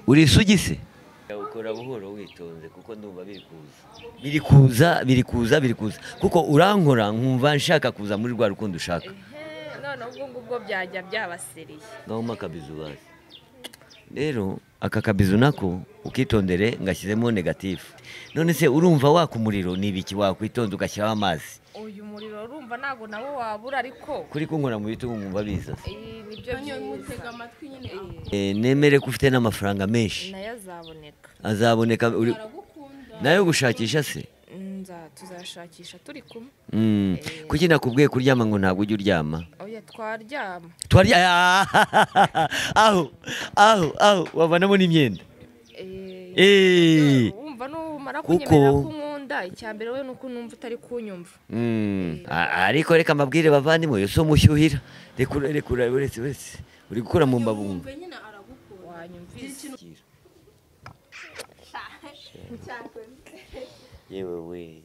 uri isugisi ukora buhoro witonze kuko ndumva biri kuza biri kuza biri kuza biri kuza kuko urankora nkumva nshaka kuza muri rwa rukundo ushaka none ubwo ngubwo byajya byabasiriye ngahoma akabizu bazi rero aka kabizu nako ukitondere ngashyizemo negatifu none se urumva waka umuriro ni ibiki wakwitonda ugashyiraho amazi uyu muriro urumva ntabwo nawo wabura ariko kuri kunkora mu bitugu mwumva biza eh, nibyo byiza amatwi nyine Eh, nemere ko ufite n'amafaranga menshi nayo azaboneka azaboneka uri- aragukunda nayo gushakisha se Nza- tuzashakisha turi kumwe Mm. kuki nakubwiye kuryama ngo ntabwo ujya uryama oya twaryama twarya aho aho aho wavanamo n'imyenda Eh, Eh. wumva numara Kuko- kunyemerera ko unkunda icya mbere we ni uko numva utari kunyumva Mm. A- ariko reka amabwire bavandimwe yo si umushyuhira reka ure- reka ure- uretse uretse uri gukura mu mbabumba yumve nyine aragukunda wanyumvise yewe we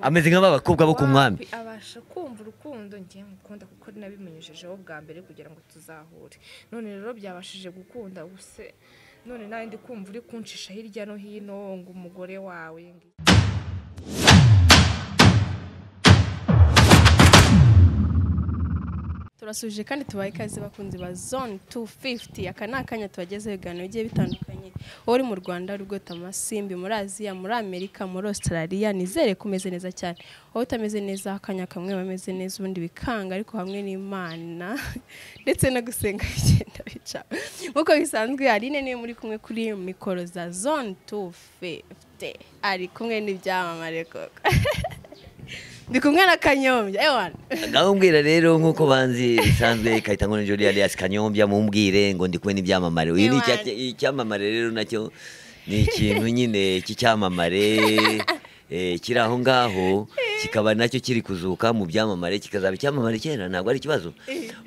ameze nk'abakobwa bo ku mwami Wapi abasha kumva urukundo njye mukunda kuko nabimunyujijeho bwa mbere kugira ngo tuzahure none rero byabashije gukunda ubuse none nawe ndi kumva uri kuncisha hirya no hino ngo umugore wawe ngo- turasubije kandi tubaye ikaze bakunzi ba zone 250 aka ni akanya tubagezeho ibiganiro bigiye bitandukanye wowe uri mu rwanda uri bwota amasimbi muri aziya muri amerika muri australia nizere ko umeze neza cyane wowe utameze neza akanya kamwe bameze neza ubundi bikanga ariko hamwe n'imana ndetse no gusenga bigenda bica nk'uko bisanzwe aline niwe muri kumwe kuri mikoro za zone 250 ari kumwe n'ibyamamare koko ndi kumwe na kanyombya ewana ndamubwira rero nk'uko banzi bisanzwe kahita ngo ni Jolly alias kanyombya mumbwire ngo ndi kumwe n'ibyamamare uyu ni icya- icyamamare rero nacyo ni ikintu nyine cy'icyamamare eh, kiri aho ngaho kikaba nacyo kiri kuzuka mu byamamare kikazaba icyamamare cyera ntabwo ari ikibazo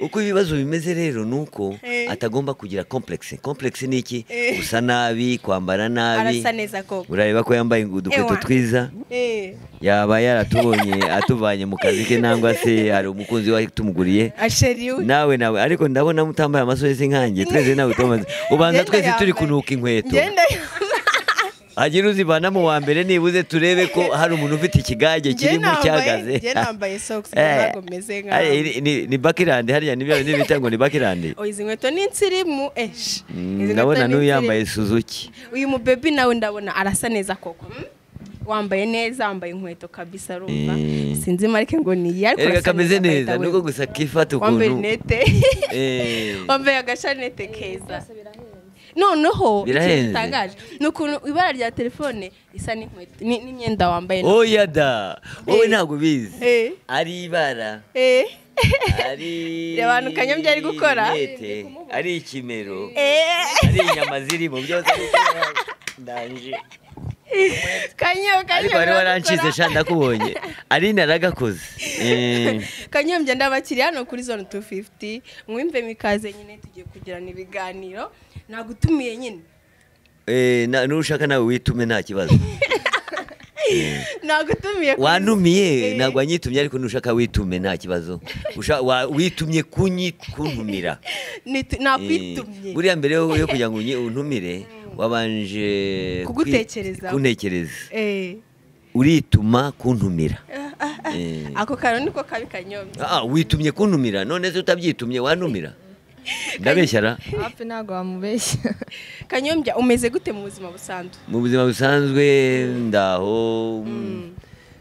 uko ibibazo bimeze rero ni uko Eh. atagomba kugira complexe complexe ni iki Eh. gusa nabi kwambara nabi arasa neza koko urareba ko yambaye udukweto Ewa. twiza Eh, yaba yaratubonye atuvanye mu kazi ke nangwa se hari umukunzi we tumuguriye asheri we nawe nawe ariko ndabona mutambaye amasogisi nkanjye twese nawe tumaze ubanza Ngenda twese turi yambaye. kunuka inkweto ngenda hagira uzivanamo wa mbere nibuze turebe ko hari umuntu ufite ikigage kirimo cyagaze njye nambaye socks Eh, ntabwo meze ari- nkaho ni- ni- ni bakirande hariya nibyo bindi bita ngo ni bakirande Oh, izi nkweto ni insirimu esh Mm, Izi ndabona nkweto ni n'uyu yambaye insirimu. suzuki uyu mubebi nawe ndabona arasa neza koko mm? wambaye neza wambaye inkweto kabisa rumva Eh. sinzi marike ngo ni iyi ariko erega arasa kameze agahita neza we- nuko gusa kifata wambaye ukuntu rinete Eh. wambaye agashanete keza noneho Birahenze. ikintu gitangaje ni ukuntu ibara rya telefone risa n'inkweto ni- n'imyenda wambaye oya da wowe ntabwo ubizi Eh. ari ibara Eh. ari Reba abantu Kanyombya ari gukora. rinete, ari ikimero Eh. ari inyama zirimo byose ari ikimero. ndanje kanyo kanyo ariko wari waranshize sha ndakubonye ari naragakoze Eh, kanyombya ndabakiriye hano kuri zone 250 mwimve mikaze nyine tugiye kugirana ibiganiro nagutumiye nyine eh, na- nushaka nawe witume nta kibazo nagutumiye kuri- wanumiye Eh, ntabwo wanyitumye ariko nushaka witume nta kibazo Usha- wa- witumye kunyi kuntumira nitu- Eh, nakwitumye buriya mbere yo yo kugira ngo unyi- untumire wabanje kwi- Kugutekerezaho. kuntekereza Eh, urituma kuntumira Eh. ako kantu niko kabi kanyombya Ah, witumye kuntumira none se utabyitumye wantumira ndabeshya ra hafi ntabwo wamubeshya kanyombya umeze gute mu buzima busanzwe mu buzima busanzwe ndaho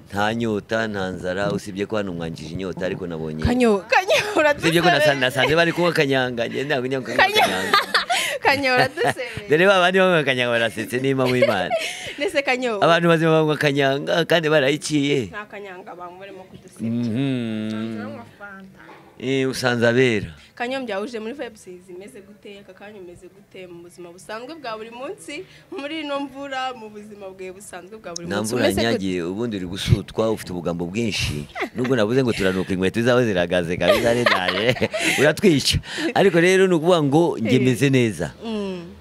nta nyota nta nzara usibye ko hano mwanjije inyota ariko nabonye kanyo kanyo usibye ko nasa- uradusebe nasanze bari kunywa kanyanga njye ntabwo njya kunywa Kanyo- kanyanga kanyo uradusebe dore ba bandi banywa kanyanga barasetse n'ima w'imana ndetse kanyo abantu bazima banywa kanyanga kandi barayiciye nta kanyanga bamuremo kudusebe Mhm. Eh, usanze abera kanyombya uje muri vibes zimeze gute aka kanya umeze gute mu buzima busanzwe bwa buri munsi muri ino mvura mu buzima bwawe busanzwe bwa buri nta munsi mvura yanyagiye ubundi uri gusutwa ufite ubugambo bwinshi nubwo navuze ngo turanuka inkweto zawe ziragaze kabisa redaje uratwica ariko rero ni ukuvuga ngo njye meze neza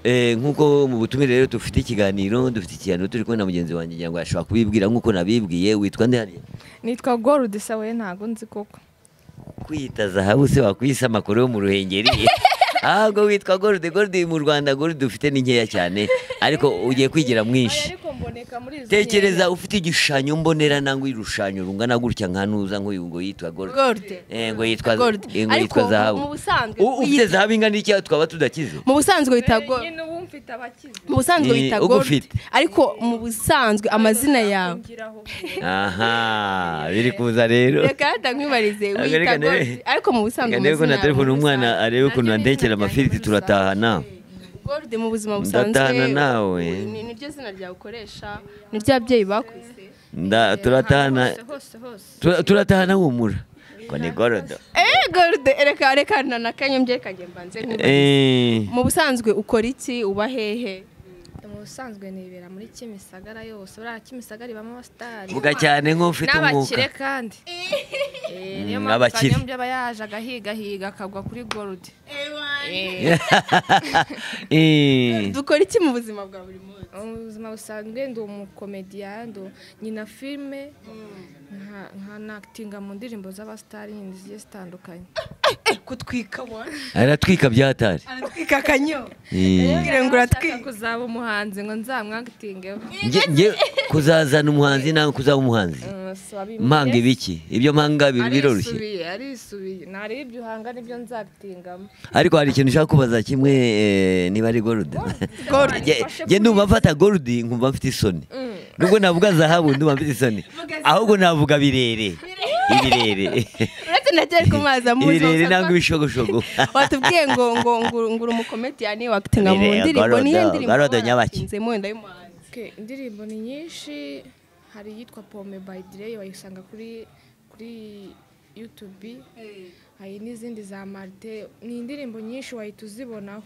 Eh, nk'uko mu butumire rero dufite ikiganiro dufite ikiganiro turi kumwe na mugenzi wanjye ngira ngo ashobora kubibwira nk'uko nabibwiye witwa nde hariya nitwa gorudisa we ntabwo nzi koko kwita zahabu se wakwisa amakuru yo mu ruhengeri ahubwo witwa gorudi gorudi mu rwanda gorudi dufite ni nkeya cyane ariko ugiye kwigira Aya mwinshi ariko mboneka muri izo tekereza ufite igishushanyo mbonera nangwa irushanyo rungana gutya nka nuza nk'uyu ngo yitwa gorudi Gold. Eh, ngo yitwa Gold. eh, ngo Ariko yitwa zahabu mu busanzwe U- ufite zahabu ingana iki twaba tudakize mu busanzwe wita gold nyine ubu mfite abakize mu busanzwe Ni wita uko gold ufite. ariko mu busanzwe amazina yawe Ungiraho. aha biri kuza rero reka hata nkwibarize Ariko wita reka gold ndebe- ariko mu busanzwe reka ndebe ko amazina na yawe telefone mu umwana busanzwe. arebe ukuntu Naryo ni andekera izina amafiriti ryanjye muri turatahana rusange. gold mu buzima busanzwe Ndatahana nawe. ni- niryo zina ryawe ukoresha niry'ababyeyi bakuze Nda- turatahana hose hose tura- turatahana humura ngo ni gorodo eh gold reka reka na- nakanyombye reka njye mbanze nkwibarize. Eh, mu busanzwe ukora iki uba hehe mu busanzwe nibera muri kimisagara yose buriya kimisagara ibamo abasitari vuga cyane nk'ufite umwuka n'abakire kandi Eh, niyo Mm, mpamvu abakire. kanyombya aba yaje agahigahiga akagwa kuri gorudi Eh, dukora iki mu buzima bwa buri munsi mu buzima busanzwe ndi umukomediya ndi nyina filime nka- nkanakitinga mu ndirimbo z'abasitari nyine zigiye zitandukanye kutwika wona aratwika byatari aratwika akanyo Eh, mbwira ngo Nshaka uratwika kuzaba umuhanzi ngo nzamwakitingeho nge nge kuzazana umuhanzi nawe kuzaba umuhanzi mpanga ibiki ibyo mpanga biri biroroshye arisubiye arisubiye ntareba ibyo uhanga nibyo nzakitingamo ariko hari ikintu ushaka kubaza kimwe eh, niba ari gorudi nge ndumva mfata gorudi nkumva mfite isoni nubwo navuga zahabu ndumva mfite isoni ahubwo navuga birere ibirere uretse nagere ku mazi amuzi ibirere nangwa ibishogoshogo watubwiye ngo ngo ngo ngo uri umukomediyani wakitinga mu Bireba, ndirimbo niyo Garodo, ndirimbo Garodo Nyabaki. mu wenda y'umuhanzi Okay, indirimbo ni nyinshi hari iyitwa pome by Dre wayisanga kuri kuri YouTube hari n'izindi za Marte ni indirimbo nyinshi wahita uzibonaho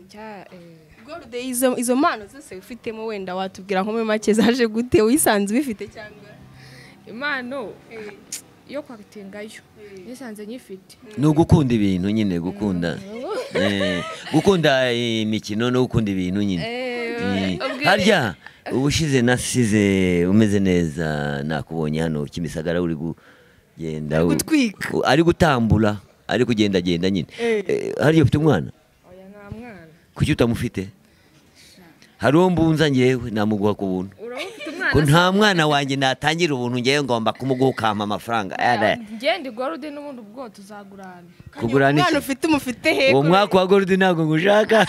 cya eh, gorode izo izo mpano zose ufitemo wenda watubwira nko muri make zaje gute wisanze ubifite cyangwa impano yo kwakitingayo nisanze nyifite ni ugukunda ibintu nyine gukunda Eh, gukunda imikino no gukunda ibintu nyine Eh, harya ubushize nasize umeze neza nakubonye hano kimisagara uri kugenda Ari gutwika. u- ari gutambura ari kugendagenda nyine Eh. Eh, harya ufite umwana oya nta mwana kuki utamufite hari uwo mbunza ngewe namuguha ku buntu uraba ufite umwana ko nta mwana wanjye natangira ubuntu ngewe ngomba kumuguha ukampa amafaranga Ara, ngende igorode n'ubundi ubwo tuzagurana kugurana iki umwana ufite umufite he uwo ko- mwaka wa gorudi ntabwo ngushaka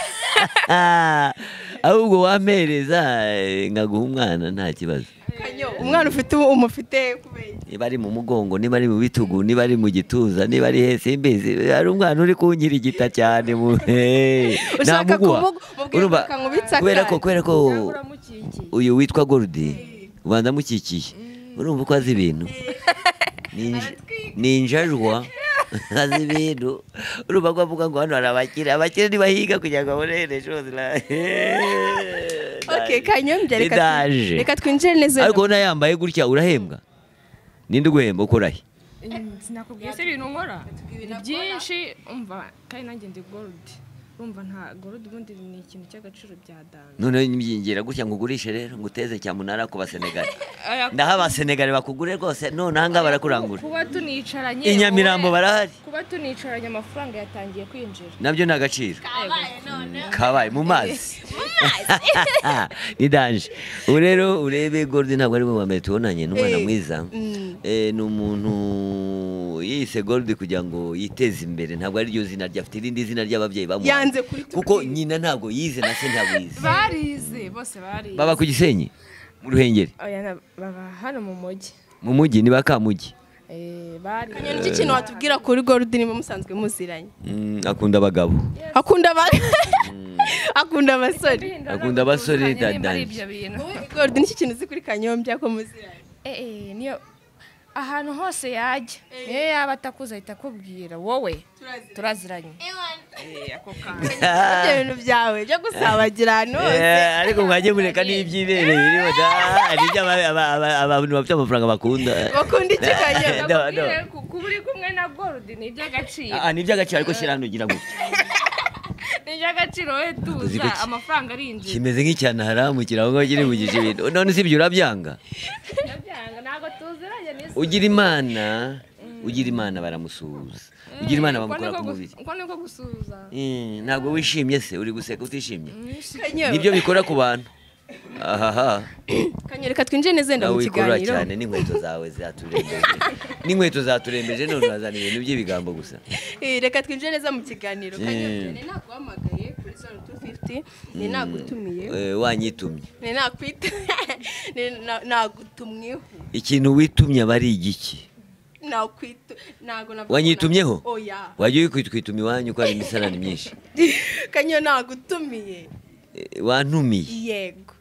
ahubwo wampereza eh, nkaguha umwana nta kibazo kanyo umwana ufite umufite he kubera iki? niba ari mu mugongo niba ari mu bitugu niba ari mu gituza niba ari hese imbizi hari umwana uri kunkirigita cyane mu- Eh, Ushaka namuguha. kumugu- mubwire Urumva, akankubitsa kubera ko akandi. kubera ko mukikiye uyu witwa gorudi ubanza amukikiye urumva uko azi ibintu Ni inj- ni injajwa azi ibintu urumva ko avuga ngo hano hari abakire abakire ntibahiga kugira ngo babone ejo heza okay kanyombya reka Ndaje. twi- reka twinjire neza ariko ubona yambaye gutya urahembwa ninde uguhemba ukoraye sinakubwiye se ibintu nkora ni byinshi umva kandi nanjye ndi gorudi urumva nta gorudi ubundi ni ikintu cy'agaciro bya dana noneho nibyingira gutya ngo ugurishe rero ngo uteze cyamunara ku basenegali ndaho abasenegali bakugure rwose none aha ngaha barakurangura kuba tunicaranye i Nyamirambo wowe, barahari kuba tunicaranye amafaranga yatangiye kwinjira nabyo ni agaciro kabaye mu mazi ni danje ubu rero urebe gorudi ntabwo ari we wa mbere tubonanye ni umwana Eh. mwiza Mm. Eh, ni umuntu yise gorudi kugira ngo yiteze imbere ntabwo ari ryo zina rye afite irindi zina ry'ababyeyi bamuhaye yanze kuri kuko nyina ntabwo yize na se ntabwo yize barize bose barize baba ku gisenyi mu ruhengeri oya na- baba hano mu mujyi mu mujyi ni ba kamugi Eh, bari Kanyo nicyo kintu watubwira kuri gorudi niba musanzwe muziranye Mm, akunda abagabo akunda aba akunda abasore akunda abasore nimba ari dadanje ibyo bintu gorudi nicyo kintu uzi kuri kanyombya ko muziranye Eh, eh, niyo ahantu hose yajya niyo yaba atakuze ahita akubwira wowe turaziranye ibyo bintu byawe byo gusabagira ahantu hose Eh, ariko mwajye mureka n'ibyibereye biriho da hari ibyo aba- aba- aba- abantu bafite amafaranga bakunda bakunda iki kanyombya No, no. Bakubwire ku- kuba uri kumwe na gorudi ni iby'agaciro Ah, ni iby'agaciro ariko shyira hano ugira gutya ni iby'agaciro we Uzi tuza kuki? amafaranga arinjira kimeze nk'icyana haramu kirango kiri mu gishibito none si ibyo urabyanga Ndabyanga, ntabwo tuziranye n'isi ugira imana ugira imana baramusuhuza ugira imana Uko bamukora niko ku gu- mubiri uko niko gusuhuza Eh, ntabwo wishimye se uri guseka utishimye Kanyeru, nibyo bikora ku bantu ahaha Kanyeru, reka twinjire neza wenda nawe mu wikorera kiganiro cyane n'inkweto zawe zaturembeje n'inkweto zaturembeje none urazana ibintu by'ibigambo gusa Eh, reka twinjire neza mu kiganiro Eh. Kanyeru, ni naguhamagaye kuri zone 250 ni nagutumiye Eh, wanyitumye ni nakwita ni na- nagutumweho ikintu witumye aba ari igiki nakwitu ntago navuga Wanyitumyeho? ko na- oya wajya witwituma iwanyu ko hari imisarane myinshi kanyo nagutumiye Eh, wantumiye yego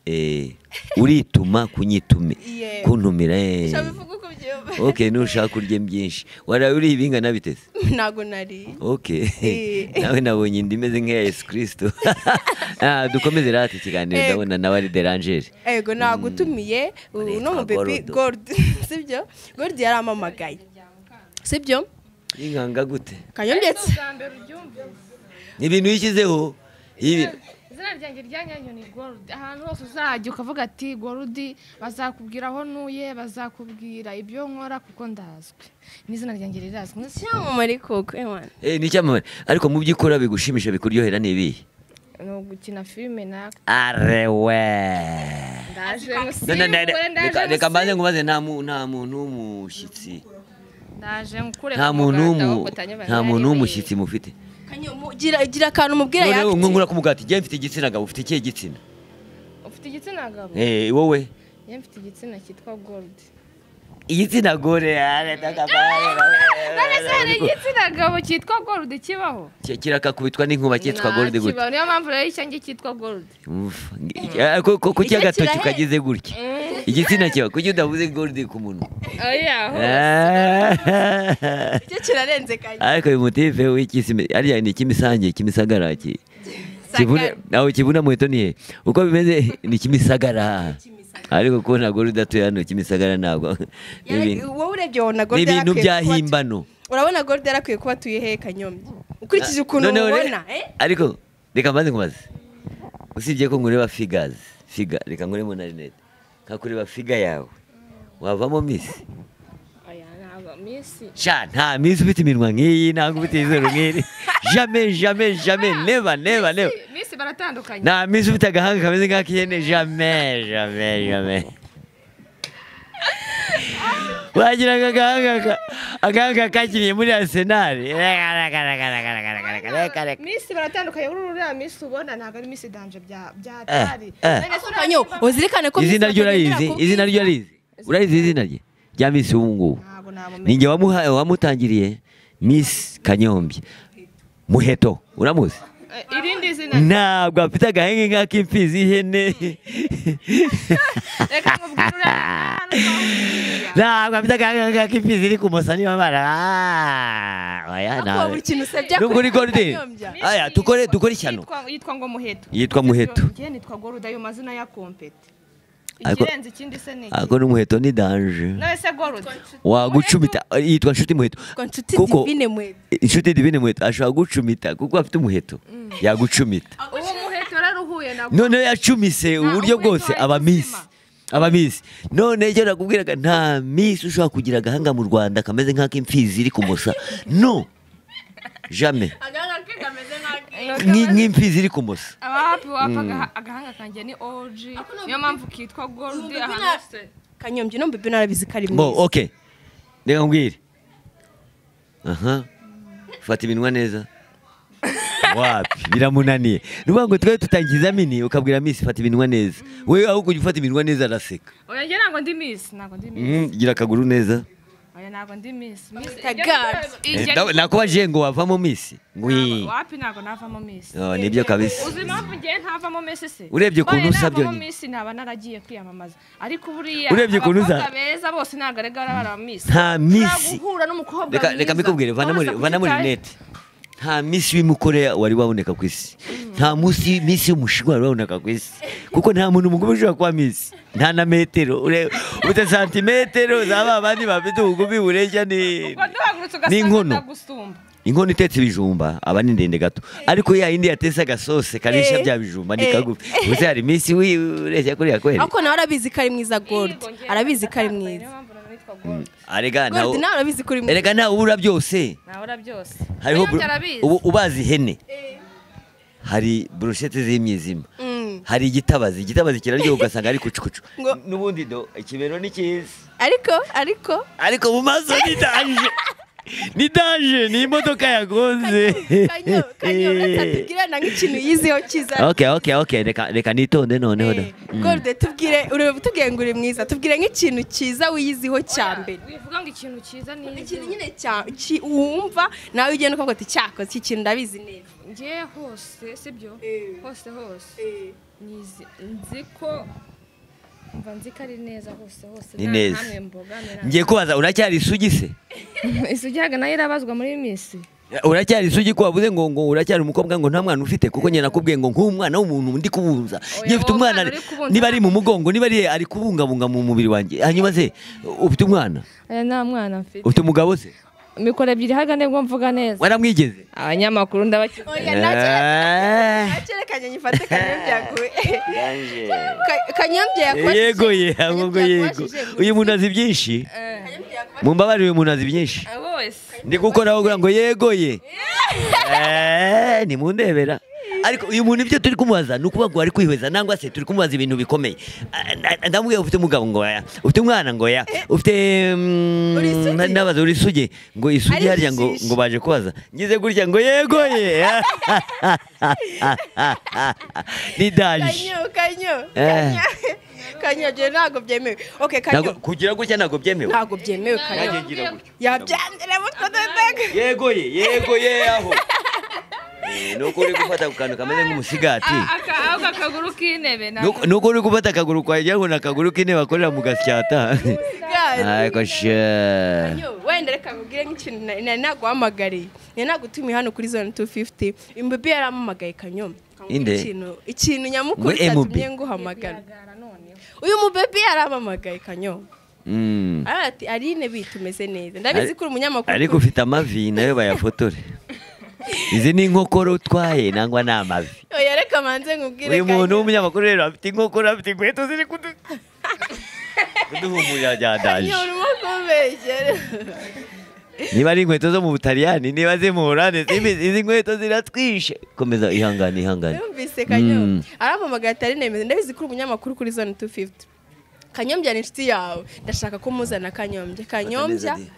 Eh, urituma kunyitume Yego. kuntumira eh. shabivuga uko byumva ok nushaka urye byinshi waraye uriye ibingana biteze ntago nariye ok Eh. nawe nabonye indi imeze nk'iya yesu kirisito Ah, dukomeze rati ikiganiro Yego. ndabona nawe ari derangere ego nagutumiye ubu no mu Yitwa bebi Gordo. gorudi sibyo gorudi yaramamagaye sibyo inkanga gute kanyo ndetse ubwa mbere uryumvise ni ibintu yishyizeho Ibi- izina ryanjye ryanyanyo ni gorudi ahantu hose uzajya ukavuga ati gorudi bazakubwira aho ntuye bazakubwira ibyo nkora kuko ndazwi n'izina ryanjye rirazwi cyamamare koko ewana Eh, ni icyamamare ariko mu byo ukora bigushimisha bikuryohera ni ibihe ni ugukina filime naka arewe ndaje None nda- ngusimbure reka- ndaje reka mbanze ngubaze nta mu- nta muntu w'umushyitsi ndaje ngukure nta muntu w'umu- nta muntu w'umushyitsi mufite kanyo gira gira akantu mubwira noneho yakiti nkungura kumugati njye mfite igitsina gabo ufite ikihe gitsina ufite igitsina gabo Eh, wowe ye mfite igitsina cyitwa gorudi igitsina gore none se hari igitsina gabo cyitwa gorudi kibaho kirakakubitwa n'inkuba cyitwa gorudi gute Ntakibaho, niyo mpamvu rero icyanjye cyitwa gorudi Uff, ngi- ah, ko- ko- kuki Icyo agatoki kirahenda. kagize gutya igitsina kiba kuki udavuze gorudi ku munwa oya Ah. icyo kirarenze kanyo ariko uyu mutipe w'ikisime ariya ni ikimisange kimisagara ki kibuna aho kibuna muheto ni he uko bimeze ni kimisagara ariko kubona gore udatuye hano kimisagara ntabwo ni ibintu- wowe urebye wabona ni gorudi ibintu bya yarakwiye kuba himbano urabona gorudi yarakwiye kuba atuye he kanyombya ukurikije ukuntu Noneho re- mubona eh ariko reka mbanze nkubaze usibye ko nkureba figazi figa reka nkuremo na rinete nkakureba figa yawe wavamo misi oya ntabwo minsi sha nta misi ufite iminwa nk'iyi ntabwo ufite izuru nk'iri jame jame jame neva neva neva minsi baratandukanye nta misi ufite agahanga kameze nk'ak'ihene jame jame jame wagira ngo agahanga ka- agahanga kakiriye muri arisenali minsi baratandukanye kuri uriya minsi ubona ntabwo ari minsi danje bya byatari eh. kanyo uzirikane ko izina ryo bagendera urayizi ku izina ryo bwiza. urayizi urayizi izina rye rya misi ubu ngubu ntabwo namumenya ninjye wamuha- wamutangiriye misi kanyombya muheto uramuzi irindi zina ntabwo afite agahenge nk'ak'imfizi y'ihene reka nkubwire uriya hano twahuriye. ntabwo afite agahenge nk'ak'imfizi iri ku musani w'amara Ah, oya, Ako ntawe. buri kintu usabye nubwo uri akorera gordi kanyombya. aya dukore dukore ishyano Yitwa- yitwa ngo muheto yitwa muheto njye nitwa goruda ayo mazina ya kompeti Ariko- ikirenze ikindi se ni iki? ariko n'umuheto ni danje nawe se goruda wagucumita yitwa nshuti muheto Yitwa nshuti kuko divine mweto inshuti divine muheto ashobora gucumita kuko afite umuheto yagucumita uwo muheto rero uhuye na noneho yacumise uburyo umuheto bwose wahita aba misi uzima. aba misi none icyo nakubwiraga nta misi ushobora kugira agahanga mu rwanda kameze nk'ak'imfizi iri kumusa no jame Nki- nk'imfizi iri kumusa abahapi wapfa agaha- agahanga kanjye ni oji niyo mpamvu kitwa gorudi ahantu hose kanyombya no mbibi narabizi ko ari bo mwiza ok reka nkubwire aha fata iminwa neza wapi biramunaniye nuvuga ngo twari tutangiza mini ukabwira misi fata iminwa neza we ahubwo ujya ufata iminwa neza araseka oya njye ntabwo ndi misi ntabwo ndi misi Mhm, gira akaguru neza oya ntabwo ndi misi misi Kagari. Eh, Ijya- na- nakubajije ngo wavamo misi ngo Ntabwo- ii. wapi ntabwo navamo misi Oh, nibyo kabisa uzi impamvu ngewe ntavamo misi se Urebye ukuntu Oya, usa navamo byonyine. misi naba naragiye kwiyamamaza ariko buriya Urebye ukuntu usa- abakobwa beza bose ntabwo arega bari aba misi nta misi guhura n'umukobwa reka reka mwiza. mbikubwire vana muri Wabasha vana muri kubyitaho. rinete nta misi w'imukoreya wari waboneka ku isi nta munsi misi y'umushinwa wari waboneka ku isi kuko nta muntu mukuru ushobora kuba misi nta na metero ure- ute santimetero za ba bandi bafite ubugufi bureshya ni Ubwo duhagurutse ugasanga n'inkono ndagusumba inkono itetse ibijumba aba ni ndende gato ariko ya yindi yatetse agasose karisha Eh, bya bijumba ni eh. kagufi gusa hari misi wi- ureshya kuriya kweri ako nawe arabizi ko ari mwiza gorudi Yego, njyewe arabizi ko ari ndatakambaye, niyo mwiza mpamvu nitwa gold arega nawe Gold nawe urabizi kuri mu erega nawe ubura byose nawe urabyose hariho William bro- arabizi. ubu ubazi ihene hari burushete z'imyizima Mm. hari igitabazi igitabazi kiraryoha ugasanga ari kucukucu Ngo- n'ubundi do ikibero ni cyiza ariko ariko ariko mu maso ni danje ni danje ni imodoka yagonze kanyo kanyo uratubwire na nk'ikintu yiziho cyiza okay okay okay reka reka nitonde noneho da Eh, golde tubwire urebe tubwire ngo uri mwiza tubwire nk'ikintu cyiza wiyiziho cya mbere wivuga ngo ikintu cyiza ikintu ni nyine cya ki- wumva nawe ugenda ukavuga ati cyako iki kintu ndabizi neza ngewe hose sibyo Eh. hose hose nizi nzi ko mva nzi ko ari neza hose hose Ni nta neza. hamwe mbogamira ngiye kubaza uracyari isugi se isugiraga nayo irabazwa muri misi uracyari isugi ko wabuze ngo ngo uracyari umukobwa ngo nta mwana ufite kuko nyina nakubwiye ngo nk'umwana w'umuntu ndi kubunza njye mfite wowe umwana umwana uri kubunza niba ari mu mugongo niba ari ari kubungabunga mu mubiri wanjye hanyuma se ufite umwana aya nta mwana mfite ufite umugabo se mikoro ebyiri hagane bwo mvuga neza waramwigeze abanyamakuru ndabakize oya Ah, nacyerekanye nyifate kanyombye yaguye yanje. Ka- kanyombye yakoze yego ye ahubwo yego uyu muntu azi byinshi mumbabarire uyu muntu azi byinshi wese ndi gukoraho kugira ngo yegoye Eh, nimundebera ariko uyu muntu ibyo turi kumubaza ni ukuvuga ngo ari kwihweza nangwa se turi kumubaza ibintu bikomeye Ah, ah, ndamubwira ufite umugabo ngo ya ufite umwana ngo ya ufite mm, Uri isugi? na- nabaza uri isugi ngo isugi Ari harya ngo ijisho. ngo baje kubaza ngize gutya ngo yegoye ni daje kanyo kanyo Eh. kanyo kanyo byo ntabwo byemewe oke kanyo Ntabwo- kugira gutya ntabwo byemewe ntabwo byemewe kanyo Nanjye ngira gutya. yabyandira mutwe dodega yegoye yegoye aho Eh, nuko uri gufata ku kantu kameze nk'umusigati ako kaguru k'intebe Nuko- nuko uri gufata akaguru kwa ngo ni akaguru k'intebe bakorera mu gasyata ariko she Yo, wenda reka nkubwire nk'ikintu na- na- naguhamagariye ni nagutumiye hano kuri zone 250 MBB yarampamagaye kanyoma Nkakubwira Inde? ikintu ikintu nyamukuru Ngo MBB. cyatumye nguhamagara uyu mubebe yarampamagaye kanyoma Mm. aravuga ati arine bitu tumeze neza ndabizi ko uri umunyamakuru ariko ufite amavi nayo bayafotore izi ni inkokora utwaye nangwa ni amavi oya reka manze nkubwire uyu muntu Kanyo. w'umunyamakuru rero afite inkokora afite inkweto ziri kudu kuduhumurira rya daje Kanyo, urimo kumbeshyera niba ari inkweto zo mu butaliyani niba ziri mu burande izi nkweto ziratwishe komeza ihangane ihangane yumvise kanyombya Mm. arampamagaye atari nemeza ndabizi ko uri umunyamakuru kuri zone 250 kanyombya ni inshuti yawe ndashaka ko muzana kanyombya kanyombya Batameze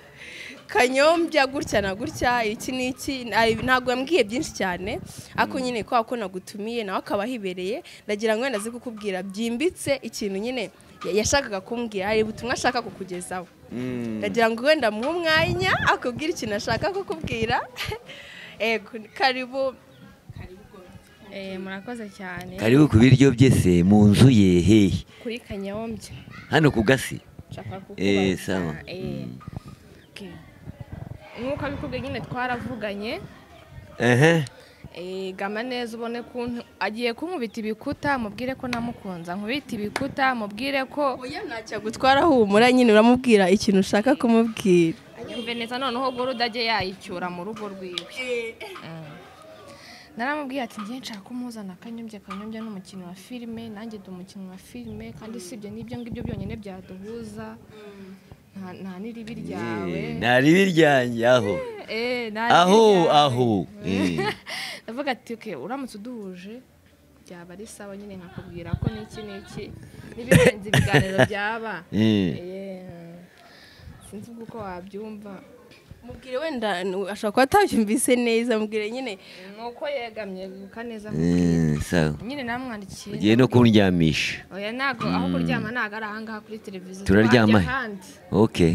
kanyombya gutya na gutya iki n'iki na- ntabwo yambwiye byinshi cyane ariko nyine kwa ko nagutumiye nawe akaba ahibereye ndagira ngo wenda azi kukubwira byimbitse ikintu nyine ya- yashakaga kumbwira hari ubutumwa ashaka kukugezaho Mm. ndagira ngo wenda muhe umwanya akubwire ikintu ashaka kukubwira ego karibu murakoze cyane karibu ku biryo byese mu nzu ye hehe kuri kanyombya hano ku gasi nshaka Eh, sawa. kukubaza eh, okay. nk'uko abikubwiye nyine twaravuganye ehe Eh, gama neza ubone kuntu agiye kunkubita ibikuta mubwire ko namukunze nkubita ibikuta mubwire ko oya ntacyo agutwara humura nyine uramubwira ikintu ushaka kumubwira yumve neza noneho gore udajya yayicyura mu rugo rwiwe Mm. naramubwiye ati ngiye nshaka kumuzana akanyombya akanyombya ni umukinnyi wa filime nanjye ndi umukinnyi wa filime kandi sibyo n'ibyo ngibyo byonyine byaduhuza Nta- nta n'iribi ryawe ntari biryanjye aho Eh, nta n'iribi aho ryawe. aho Eh. ndavuga ati okay uramutse uduhuje byaba ari sawa nyine nkakubwira ko n'iki n'iki n'ibirenze ibiganiro byaba Eh. Eh, sinzi ubwo uko wabyumva mubwire wenda ashobora kuba atabyumvise neza mubwire nyine nuko yegamye guka neza Eh, sawa nyine namwandikiye ugiye no kundyamisha oya ntabwo aho kuryama ntabwo ari ahangaha kuri televiziyo Turaryama he? twajya ahandi okay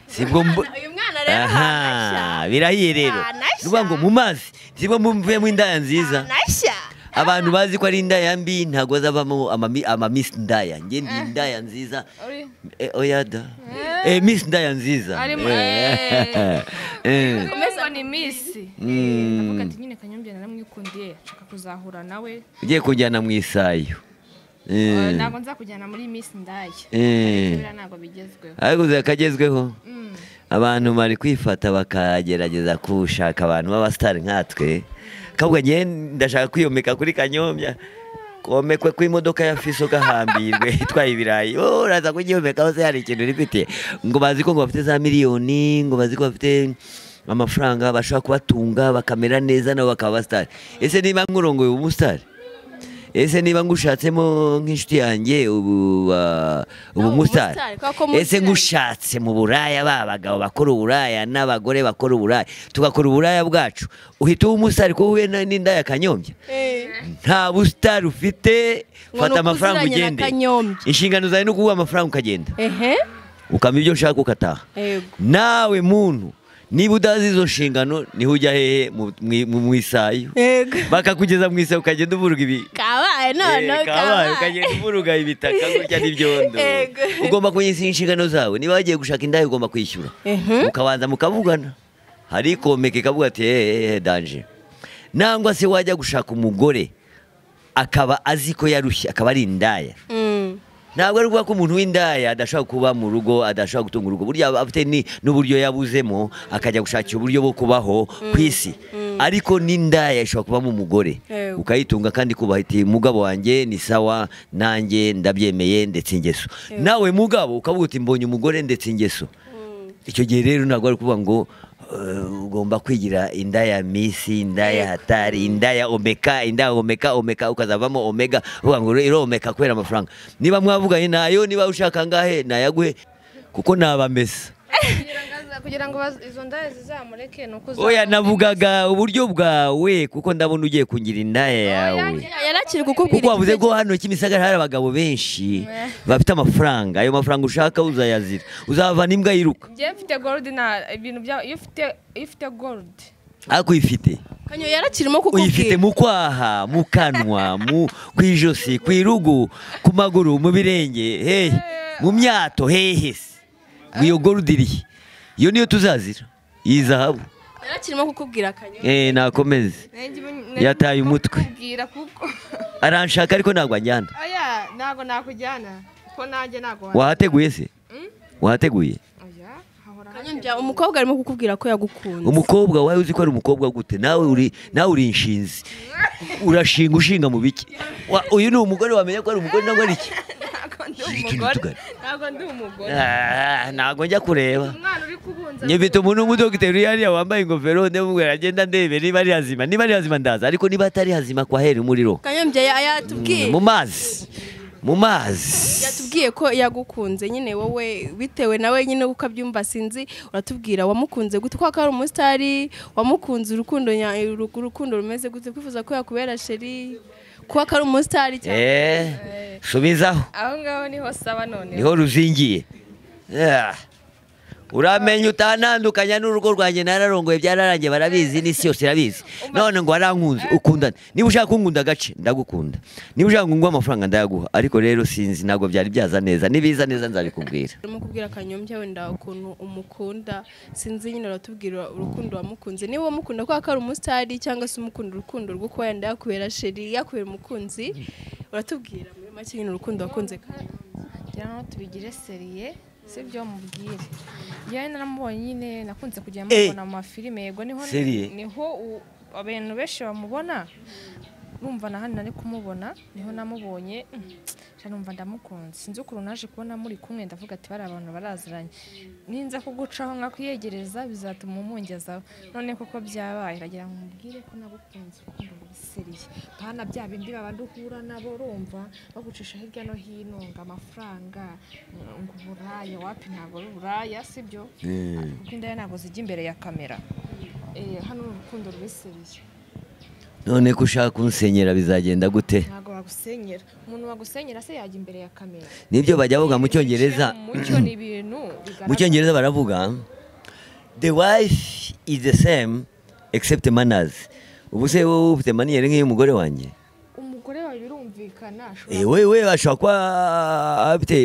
sibwo mbu uyu mwana rero aha birahiye rero Wanashya. ni ukuvuga ngo mu mazi sibwo muvuyemo indaya nziza nashya abantu bazi ko ari indaya mbi ntabwo bazavamo amami- amamisi indaya njye ndi indaya nziza Uri- Eh, oya da Eh, misi indaya nziza Arimo- Eh. Eh. ngo ni misi Eh, ndavuga ati nyine kanyombya naramwikundiye nshaka kuzahura nawe ugiye kunjyana mu isayo Eh. Eh, ntabwo nzakujyana muri misi ndaya Eh. biriya ntabwo bigezweho ariko kagezweho abantu bari kwifata bakagerageza gushaka abantu b'abasitari nkatwe kavuga ngewe ndashaka kwiyomeka kuri kanyombya komekwe ku imodoka ya fiso gahambirwe itwaye ibirayi wowe uraza kugihomekaho se hari ikintu rifite ngo bazi ko ngo bafite za miliyoni ngo bazi ko bafite amafaranga bashobora kubatunga bakamera neza nabo bakaba abasitari ese niba murongoye ubu musitari ese niba ngushatsemo nk'inshuti yanjye ubu ah, ubu Nawe musitari umusitari, kubera ko ese musitari- ngushatse mu buraya ba bagabo bakora uburaya n'abagore bakora uburaya tugakora uburaya bwacu uhita uba umusitari kuko uhuye na- n'inda ya kanyombya nta busitari ufite Ngo ni fata amafaranga ukuziranye na ugende Kanyombya. inshingano zawe ni ukuguha amafaranga ukagenda ehe ukama ibyo ushaka ukataha yego nawe muntu niba udazi izo nshingano niho ujya hehe mu- mu- mu mu isayo yego bakakugeza mu isayo ukagenda uvuruga ibi kabaye Eh, kabaye none kabaye ukagenda uvuruga ibitaka gutya n'ibyondo Yego. ugomba kumenya inshingano zawe niba wagiye gushaka indaya ugomba kwishyura ehe mukabanza mukavugana hari ikomeka ikavuga ati hehe danje nangwa se wajya gushaka umugore akaba azi ko yarushye akaba ari indaya Mm. ntabwo ari ukuvuga ko umuntu w'indaya adashobora kuba mu rugo adashobora gutunga urugo burya aba afite ni- n'uburyo yabuzemo akajya gushakira uburyo bwo kubaho ku isi ariko n'indaya ishobora kubamo umugore Yego. ukayitunga kandi kubaha iti mugabo wanjye ni sawa nanjye ndabyemeye ndetse ingeso nawe mugabo ukavuga uti mbonye umugore ndetse ingeso icyo gihe rero ntabwo ari ukuvuga ngo eh, ugomba kwigira indaya misi indaya hatari indaya omeka indaya omeka omeka ukazavamo omega uvuga ngo iromeka kubera amafaranga niba mwavuganye nayo niba ushaka ngahe nayaguhe kuko nabamesa kugira ngo baz- izo ndaya zizamureke ni uko oya uzamuka. navugaga uburyo bwawe kuko ndabona ugiye kungira indaya yawe yarakiri kukubwira kuko wavuze ikibazo- ko hano kimisagara hari abagabo benshi bafite amafaranga ayo mafaranga ushaka uzayazira uzava n'imbwa yiruka njye mfite gold na ibintu bya iyo ufite iyo ufite gold ariko uyifite kanyo yarakirimo kukubwira uyifite mu kwaha mu kanwa mu ku ijosi ku irugu ku maguru mu birenge hehe mu myato hehe se ngo iyo gorudi irihe iyo niyo tuzazira iyi zahabu yarakirimo kukubwira kanyo eh nakomeze Nanjye ibu- Yataye nanjye umutwe. kubwira kuko aranshaka ariko ntabwo anjyana oya ntabwo nakujyana ko nanjye ntabwo wa- wahateguye se wahateguye oya hahora Kanyombya, umukobwa arimo kukubwira ko yagukunze umukobwa wawe uzi ko ari umukobwa gute nawe uri nawe uri inshinzi urashinga ushinga mu biki Wa- uyu ni umugore wamenya ko ari umugore ntabwo ari iki ntabwo ndi Ikindi umugore tugane. ntabwo ndi umugore Ah, ntabwo njya kureba umwana uri kubunza nyifite umuntu w'umudogiteri hariya wambaye ingofero ndamubwira agenda ndebe niba ari hazima niba ari hazima ndaza ariko niba atari hazima kwa heri umuriro kanyombya ya- yatubwiye mu mazi mu mazi yatubwiye ko yagukunze nyine wowe bitewe nawe nyine uko abyumva sinzi uratubwira wamukunze gute ko ari umusitari wamukunze urukundo nya- uru- urukundo rumeze gute kwifuza ko yakubera sheri ko ari umusitari cyane eh subizaho aho ngaho niho saba none niho ruzingiye Ah. uramenya utanandukanya n'urugo rwanjye nararongoye byararangiye barabizi n'isi yose irabizi none ngo warankunze ukundane niba ushaka kunkunda agace ndagukunda niba ushaka ngo nguhe amafaranga ndayaguha ariko rero sinzi ntabwo byari byaza neza nibiza neza nzabikubwira arimo kubwira kanyombya wenda ukuntu umukunda sinzi nyine uratubwira urukundo wamukunze niba wamukunda ko ari umusitari cyangwa se umukunda urukundo rwo kuba yenda yakubera sheri yakubera umukunzi uratubwira muri make nyine urukundo wakunze kanyombya kugira ngo tubigire seriye sibyo mubwire yewe naramubonye nyine nakunze Eh. kujya mubona mu mafilime yego niho Seriye? niho u- abantu benshi bamubona numva na hano nari kumubona niho namubonye mm, sha numva ndamukunze sinzi ukuntu naje kubona muri kumwe ndavuga ati bari abantu baraziranye ninza kugucaho nkakwiyegereza bizatuma umungezaho none koko byabaye iragira ngo mubwire ko nagukunze urukundo rwiseriye pana bya bindi babandi uhura nabo urumva bagucisha hirya no hino ngo amafaranga ngo uburaya wapi ntabwo ari uburaya sibyo kuko indaya ntabwo zijya imbere ya kamera Eh, hano ni urukundo rwiseriye none ko ushaka kunsenyera bizagenda gute ntabwo wagusenyera umuntu wagusenyera se yajya imbere ya kamera nibyo bajya bavuga mu cyongereza Mu mucyo ni ibintu mu bigaragara cyongereza baravuga the wife is the same except manners ubu se wowe ufite maniyeri nk'iy'umugore wanjye umugore wawe birumvikana ashobora Eh, wewe ashobora kuba afite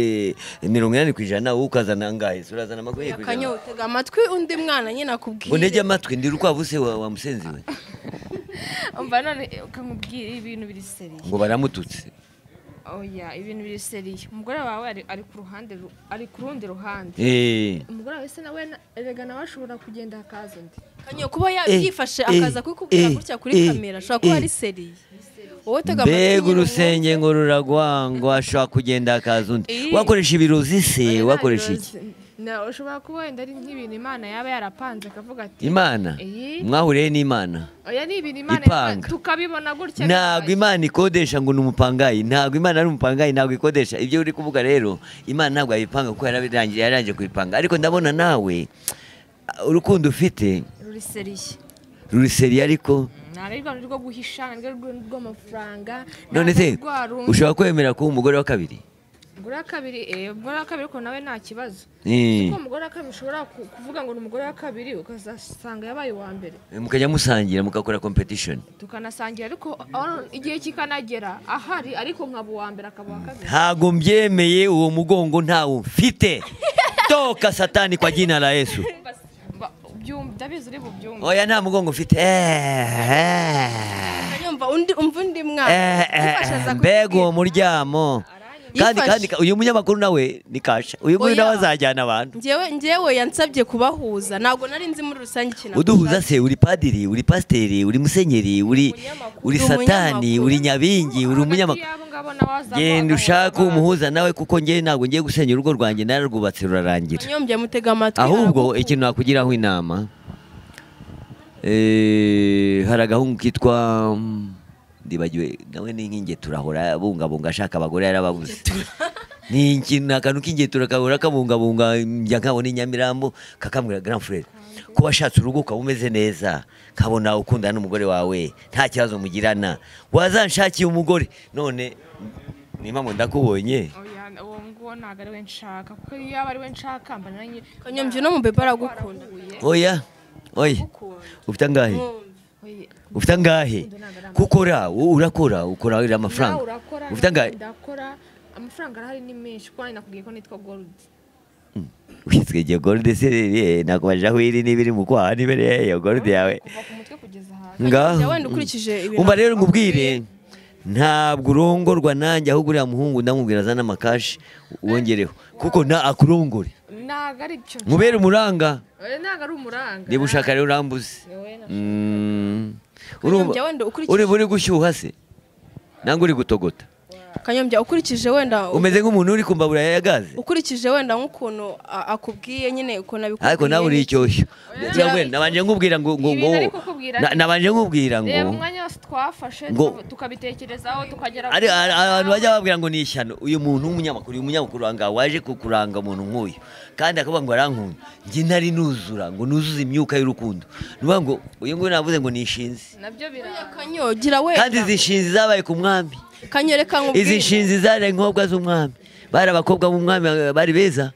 mirongo inani ku ijana wowe ukazana angahe Se urazana makumyabiri ku kanyo ijana utega amatwi undi mwana nyine akubwire ngo ntege amatwi ndi urukwavu se wa- wamusenzi we umva none eh, ukamubwira ibintu biri seriye ngo baramututse oya ibintu biri seriye umugore wawe ari- ari ku ruhande ru- ari ku rundi ruhande Eh, umugore wawe se nawe na- erega nawe ashobora kugenda hakaza undi kanyo kuba ya- Eh, yifashe eh, akaza kubikubwira eh, gutya eh, kuri kamera ashobora kuba eh. ari seriye wowe utega amatwi mbega nyiri urusenge ngo ruragwa ngo ashobora kugenda akaza undi Ii. wakoresha ibirozi se wakoresha iki Na- ushobora kuba wenda ari nk'ibintu imana yaba yarapanze akavuga ati imana Ii. mwahuriye n'imana oya ni ibintu imana Ipanga. yapa- tukabibona gutya ntabwo bibaye. imana ikodesha ngo ni umupangayi ntabwo imana ari umupangayi ntabwo ikodesha ibyo uri kuvuga rero imana ntabwo yayipanga kuko yarabirangiye yarangije kuyipanga ariko ndabona nawe urukundo ufite ruri seriye ruri seriye ariko ntarari rwa rundi rwo guhisha ntarari rwa rundi rw'amafaranga none se nta rwa rundi ushobora kwemera kuba umugore wa kabiri umugore wa kabiri eh, umugore wa kabiri ko nawe nta kibazo Eh, kuko umugore wa kabiri ushobora ku- kuvuga ngo ni umugore wa kabiri ukazasanga yabaye uwa mbere mukajya musangira mukakora competition tukanasangira ariko aho igihe kikanagera ahari ariko nkaba uwa mbere akaba uwa kabiri ntabwo mbyemeye uwo mugongo ntawo mfite toka satani kwa jina la yesu Mba- ubyumva- ndabizi uri bubyumve oya nta mugongo mfite Eh, eh. Nyumva undi umva undi mwana Eh, eh, eh, yifashaza kubibwira. mbega uwo muryamo kandi Yifashe. kandi ka- uyu munyamakuru nawe ni kasha uyu nguyu Oya. nawe azajyana abantu njyewe njyewe yansabye kubahuza ntabwo nari nzi muri rusange ikintu uduhuza se uri padiri uri pasiteri uri musenyeri uri uri Uri satani umunyamakuru. uri nyabingi uri hagati umunyamakuru y'abo ngabo nawe haza genda abagabo ushake n'abagore. umuhuza nawe kuko njye ntabwo ngiye gusenya urugo rwanjye nararwubatse rurarangira nyombye mutega amatwi ahubwo aragukunda. ikintu nakugiraho inama eh, hari agahungu kitwa mm, ndibagiwe nawe ni nk'ingetura ahora abungabunga ashaka abagore yarababuze ni ikintu ni akantu k'ingetura kahora kabungabunga njya nkabona inyamirambo kakambwira grand frere ko washatse urugo ukaba umeze neza nkabona ukundana n'umugore wawe nta kibazo mugirana wazanshakiye umugore none nimba ngo ndakubonye Oya, uwo nguwo ntabwo ari we nshaka kuko iyo yaba ari we nshaka mba nanjye kanyombye uno mubebe aragukunda oya oya ufite angahe Oya, ufite angahe kukora urakora ukora uriya nawe amafaranga urakora ufite angahe nanjye ndakora amafaranga arahari ni menshi kuko nanjye nakubwiye ko nitwa gold witwegeye gorudi se ririye nakubajije aho iri niba iri mu kwaha niba iri hehe gorudi yawe kuva ku mutwe kugeza hasi ngaho wenda ukurikije ibintu umva rero nkubwire ntabwo urongorwa nanjye ahubwo uriya muhungu ndamubwira azana amakashi wongereho kuko na akurongore ntabwo ari byo nkubere umuranga Oya, ntabwo ari umuranga niba ushaka rero urambuze Ni wowe na- Mm. Urumva- Kanyombya wenda ukurikije- uri uri gushyuha se nangwa uri gutogota kanyombye ukurikije wenda umeze nk'umuntu uri kumbabura ya gaze ukurikije wenda nk'ukuntu a- akubwiye nyine ukuntu abikubwiye ariko nawe uri icyoshyo Oya. nabanje nkubwira ngo ngo ngo Ibintu ari kukubwira na- neza. nabanje nkubwira ngo reba umwanya wose twafashe Ngo- tukavu- tukabitekerezaho tukagera ari ari- abantu bajya babwira ngo ni ishyano uyu muntu w'umunyamakuru uyu munyamakuru wangaha waje kukuranga umuntu nk'uyu kandi akavuga ngo arankunda njye ntari nuzura ngo nuzuze imyuka y'urukundo ni ukuvuga ngo uyu nguyu navuze ngo ni ishinzi nabyo biranga kanyo gira wenda kandi izi nshinzi zabaye ku mwami kanyo reka izi nkubwire nshinzi zabaye inkobwa z'umwami bari abakobwa b'umwami eh, bari beza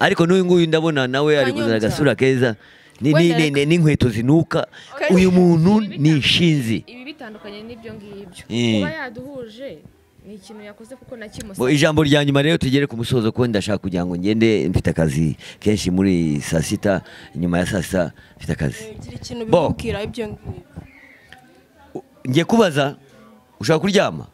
ariko n'uyu nguyu ndabona nawe ari kuzana Kanyonza. agasura keza ni- ni- Wenda ni- ni- n'inkweto zinuka Kanyonza. uyu muntu ni ishinzi ibi bitandukanye n'ibyo ngibyo Eh. kuba yaduhuje ni ikintu yakoze kuko Bo nakimusabye ijambo rya nyuma rero tugere ku musozo kuko ndashaka kugira ngo ngende mfite akazi kenshi muri saa sita nyuma ya saa sita mfite akazi gira ikintu Bo. bimubwira ibyo ngibyo U- ngiye kubaza ushaka kuryama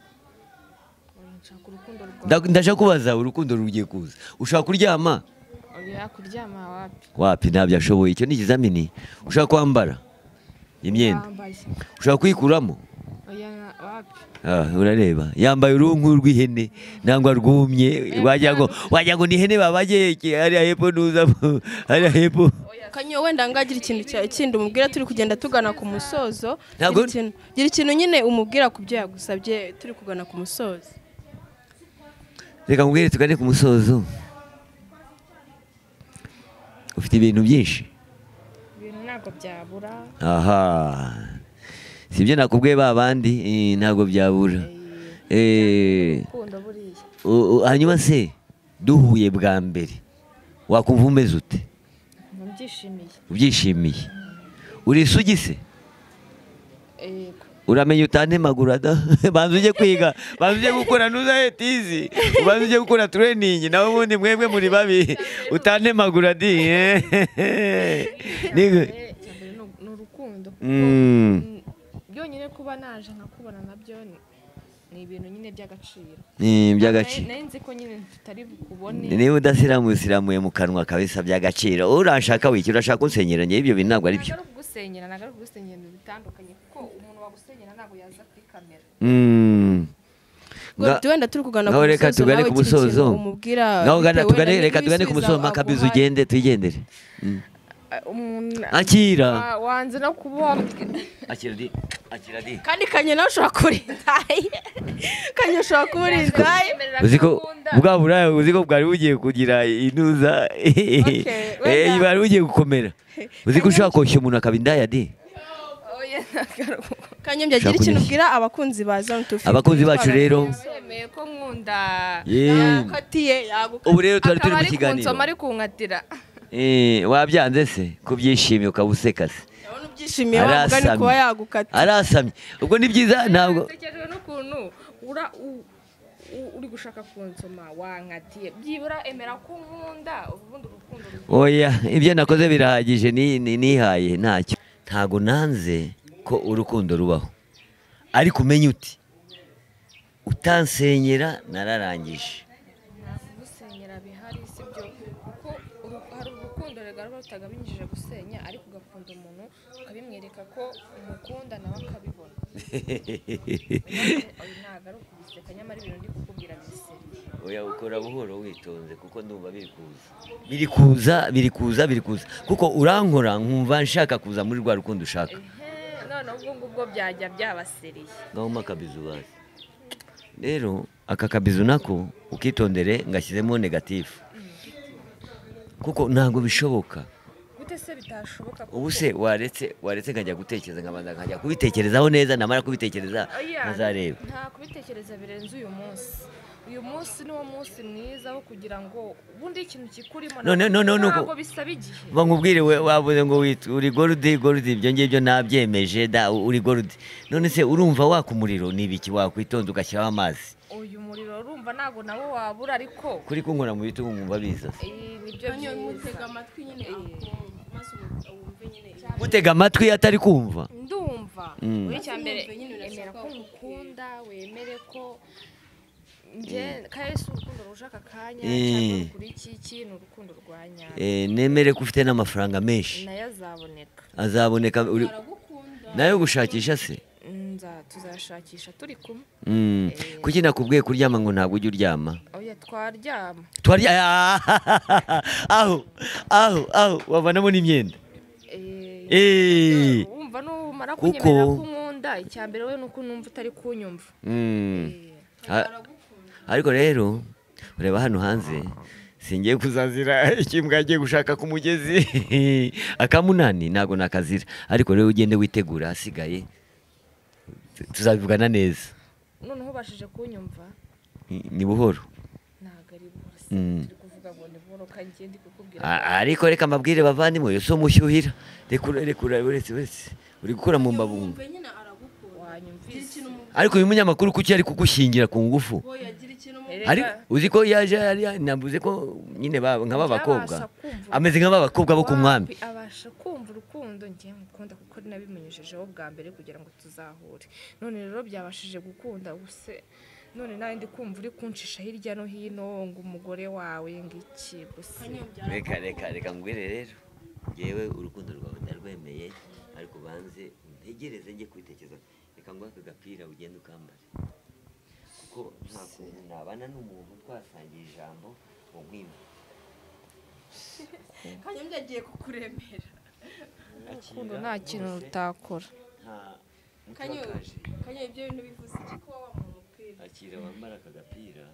nshaka urukundo rwawe Nda- ndashaka kubaza urukundo rugiye kuza ushaka kuryama oya kuryama wapi wapi ntabyo ashoboye icyo ni ikizamini ushaka kwambara imyenda yambaye ushaka kuyikuramo oya wapi Ah, urareba yambaye uruhu nk'urw'ihene nangwa rwumye wagira ngo wagira ngo ni ihene babage iki, hariya hepfo ntuzamo hariya hepfo kanyo wenda ngagira ikintu cya- kindi umubwira turi kugenda tugana ku musozo Ntabwo- Gira ikintu- gira ikintu nyine umubwira ku byo yagusabye turi kugana ku musozo reka mubwire tugane ku musozo ufite ibintu byinshi ibintu ntabwo byabura aha si ibyo nakubwiye ba bandi eh, ntabwo byabura Eh, urukundo buriya u- u- hanyuma se duhuye bwa mbere wakumva umeze ute nkumva mbyishimiye ubyishimiye urisugi se yego uramenya utantemagura da banza ujye kwiga banza ujye gukora ntuza hetizi banza ujye gukora tureyiningi nawe ubundi mwebwe muri babi utantemagura di eh. Ni- Eh, icya mbere ni ni urukundo Mm. Mm, byonyine kuba naje nkakubona nabyo ni- ni ni ibintu nyine by'agaciro ni iby'agaciro nari nzi ko nyine tutari bukubone niba udasiramu usiramuye mu kanwa kabisa by'agaciro urashaka wiki urashaka unsenyera njye ibyo bintu ntabwo ari byo ntabwo ari ukugusenyera ntabwo ari ukugusenyera ibintu bitandukanye kuko umuntu wagusenyera ntabwo yaza kuri kamera Mm. Ngo Nga- wenda turi kugana ngaho reka tugane ku musozo umubwira ngaho gana tugane reka tugane ku musozo makabizi ugende twigendere Mm. umuntu akira wa- wanze no kuba akira di akira di kandi kanye nawe ushobora kuba uri indayi kanye ushobora kuba uri indayi uziko bwa buraya uziko bwari bugiye kugira intuza eh wenda. bari bugiye gukomera uziko ushaka koshya umuntu akaba indaya di kanye byagira Ushaka kunyeshya. ikintu ubwira abakunzi ba zone tufi abakunzi bacu rero yemeye ko nkunda Yeah. yakatiye yagukatiye ubu rero twari turi akaba mu ari kiganiro kunsoma ari kunkatira Eh, wabyanze se kubyishimiye ukaba useka se urabona ubyishimiye wavuga ni kuba yagukatiye arasamye ubwo ni byiza ntabwo natekereje n'ukuntu ura u- u- uri gushaka kunsoma wankatiye byibura emera ko nkunda ubundi urukundo ruguye oya ibyo nakoze birahagije ni- ni- nihaye ntacyo ntabwo nanze ko urukundo rubaho ariko umenye uti utansenyera nararangije gusenyera bihari si byo kuko uru- hari urukundo rega ruba rutagabinyije gusenya ariko ugakunda umuntu ukabimwereka ko umukunda nawe akabibona Oya, ntabwo ari ukubiseka nyamara ibintu ndi kukubwira biseri oya ukora buhoro witonze kuko ndumva biri kuza biri kuza biri kuza biri kuza kuko urankora nkumva nshaka kuza muri rwa rukundo ushaka none ubwo ngubwo byajya byabasereye ngaho makabizu bazi rero aka kabizu nako ukitondere ngashyizemo negatifu kuko ntabwo bishoboka gute se bitashoboka ubu se waretse waretse nkajya gutekereza nkabanza nkajya kubitekerezaho neza namara kubitekereza nkazareba nta kubitekereza birenze uyu munsi uyu munsi niwo munsi mwiza wo kugira ngo ubundi ikintu kikurimo None- ntabwo- none- none- ntabwo bisaba igihe uba nkubwire we- wabuze ngo wit- uri gorudi gorudi ibyo ngibyo nabyemeje da u- uri gorudi none se urumva waka umuriro ni ibiki wakwitonda ugashyiraho amazi uyu muriro urumva ntabwo nawo wabura ariko kuri kunkora mu bitugu nkumva biza se eh, nibyo byiza amatwi nyine maze wumve nyine mutega amatwi atari kumva ndumva Mm. uri cya mbere Urumva nyine emera urashaka ko ngukunda wemere ko njye kaye si urukundo ruje aka kanya Eh. cyangwa kuri iki iki ni urukundo rwa nyarwo Eh, nemere ko ufite n'amafaranga menshi nayo azaboneka azaboneka uri- nayo gushakisha se Nza- tuzashakisha turi kumwe Mm. kuki nakubwiye kuryama ngo ntabwo ujya uryama oya twaryama twarya aho aho aho wavanamo n'imyenda Eh, Eh. wumva numara Kuko- kunyemerera ko nkunda icya mbere we ni uko numva utari kunyumva Mm. Eh, Ha- ariko rero ureba hano hanze singiye kuzazira ikimbwa agiye gushaka ku mugezi akamunani ntabwo nakazira ariko rero ugende witegura ahasigaye tu- tuzabivugana neza noneho ubashije kunyumva Ni- ni buhoro ntabwo ari bose Mm. turi kuvuga ngo ni boro kanjye ndi kukubwira A- ariko reka mbabwire bavandimwe uyu si umushyuhira reka ure- reka ure- uretse uretse uri gukura mu mbabunga nyine aragukunda wanyumvise ariko uyu munyamakuru kuki ari kugushingira ku ngufu yagira ikintu mu Erega- ariko uzi ko yaje yari navuze ko nyine ba- nk'aba bakobwa Byabasha kumva. ameze nk'aba bakobwa bo ku mwami Wapi abasha kumva urukundo njye mukunda kuko nabimunyujejeho bwa mbere kugira ngo tuzahure none rero byabashije gukunda ubuse none nawe ndi kumva uri kunshisha hirya no hino ngo umugore wawe ngiki buse reka reka reka mbwire rero ngewe urukundo rwawe ndarwemeye ariko ubanze ntegereze njye kwitekereza reka nguhe aka gapira ugende ukambare kuko nta kuntu nabana n'umuntu twasangiye ijambo ngo mwima kanyombya agiye kukuremera urukundo nta kintu rutakora nta Kanyo- mutakaje kanyombya ibyo bintu bivuze iki kuba wambaye umupira akira wambara aka gapira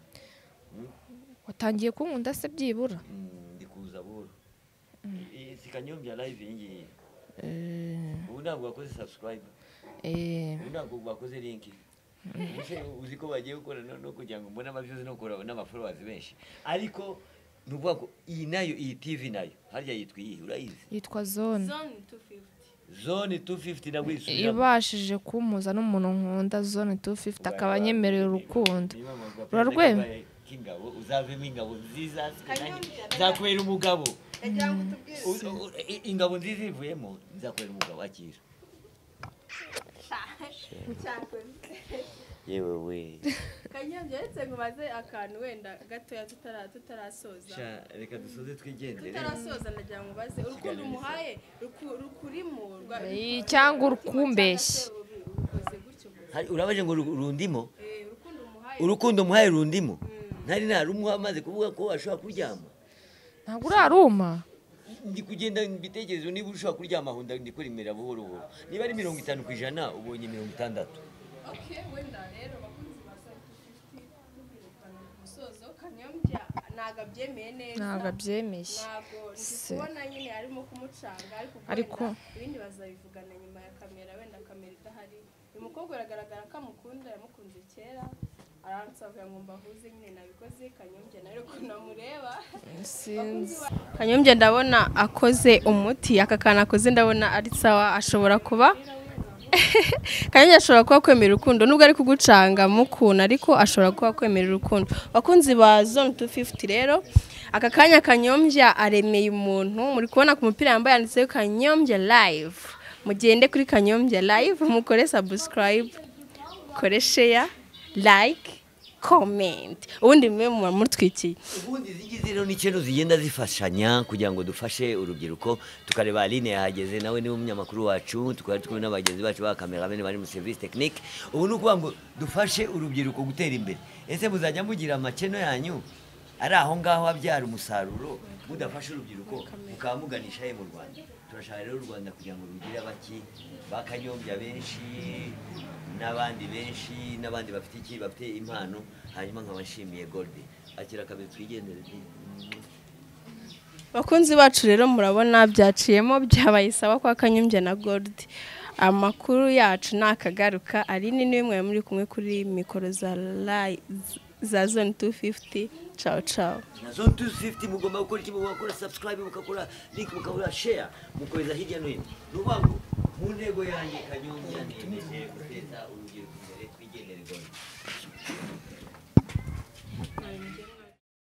watangiye kunkunda se byibura Mm, ndi kuza buhoro Iyi si kanyombya live iyi ngiyi ubu ntabwo wakoze subscribe ubu ntabwo bakoze linki Ese uzi ko bagiye gukora no- no kugira ngo mbone amabyuzi no kura n'amafollowers benshi ariko ni ukuvuga ko iyi nayo iyi tv nayo harya yitwa iyihe urayizi yitwa zone zone tu fifuti zone 250 nabwo yisubiramo ibashije kumpuza n'umuntu nkunda zone 250 akaba anyemereye urukundo Urarwema? k'ingabo uzavemo ingabo nziza nzakwera umugabo yagira ngo U- utubwire u- i- ingabo nziza ivuyemo nzakwera umugabo akira cyakoze yewe we kanyange uretse ngo ubaze akantu wenda gatoya tutara- tutarasoza Sha, reka dusoze twigendere tutarasoza nagira ngo ubaze urukundo umuhaye ruku- rukurimo rwa- Eh, cyangwa urukumbeshye rukoze gutyo gusa. Hari- urabaje ngo uru- urundimo Eh, urukundo umuhaye urukundo umuhaye rundimo ntari narumuha amaze kuvuga ko ashobora kuryama ntabwo uraruma ndi kugenda mu bitekerezo niba ushobora kuryama aho ndi kuremera buhoro buhoro niba ari mirongo itanu ku ijana ubonye mirongo itandatu Okay, wenda rero bakunzi ba Site 50 tubirukana ku musozo kanyombya ntago abyemeye neza ntabwo abyemeye ntabwo ndi Se. kubona nyine arimo kumucanga ariko ubwo Ariko- wenda ibindi bazabivugana nyuma ya kamera wenda kamera idahari uyu mukobwa uragaragara ko amukunda yamukunze kera aransabira ngo mbahuze nyine nabikoze kanyombya nawe ko namureba sinzi kanyombya ndabona akoze umuti aka kantu akoze ndabona ari sawa ashobora kuba kanyombya ashobora kuba kwemera urukundo nubwo ari kugucanga mukuna ariko ashobora kuba kwemera urukundo abakunzi ba zone 250 rero aka kanya kanyombya aremeye umuntu muri kubona ku mupira yambaye yanditseho kanyombya live mugende kuri kanyombya live mukore subscribe mukore share like comment ubundi mube muba mutwikiye ubundi izi ngizi rero ni ikintu zigenda zifashanya kugira ngo dufashe urubyiruko tukareba aline yahageze nawe niwe umunyamakuru wacu tukaba turi kumwe na bagenzi bacu ba kameramani bari mu serivisi tekinike ubu ni ukuvuga ngo dufashe urubyiruko gutera imbere ese muzajya mugira amakeno yanyu ari aho ngaho abyara umusaruro mudafashe urubyiruko mukaba muganisha he mu rwanda turashaka rero u rwanda kugira ngo rugire abaki bakanyombya benshi n'abandi benshi n'abandi bafite iki bafite impano hanyuma nkaba nshimiye golide akira akabe twigendere bakunzi bacu rero murabona byaciyemo byabaye isaba kwa kanyombya na gold amakuru yacu ntakagaruka ari ni niwe mwari muri kumwe kuri mikoro za Live- za zone 250 ciao ciao na zone 250 mugomba gukora iki mugomba gukora subscribe mugakora link mugakora share mukoreza hirya no hino ni ukuvuga ngo mu ntego yanjye kanyombya ni imenyere guteza urubyiruko imbere twigendere golide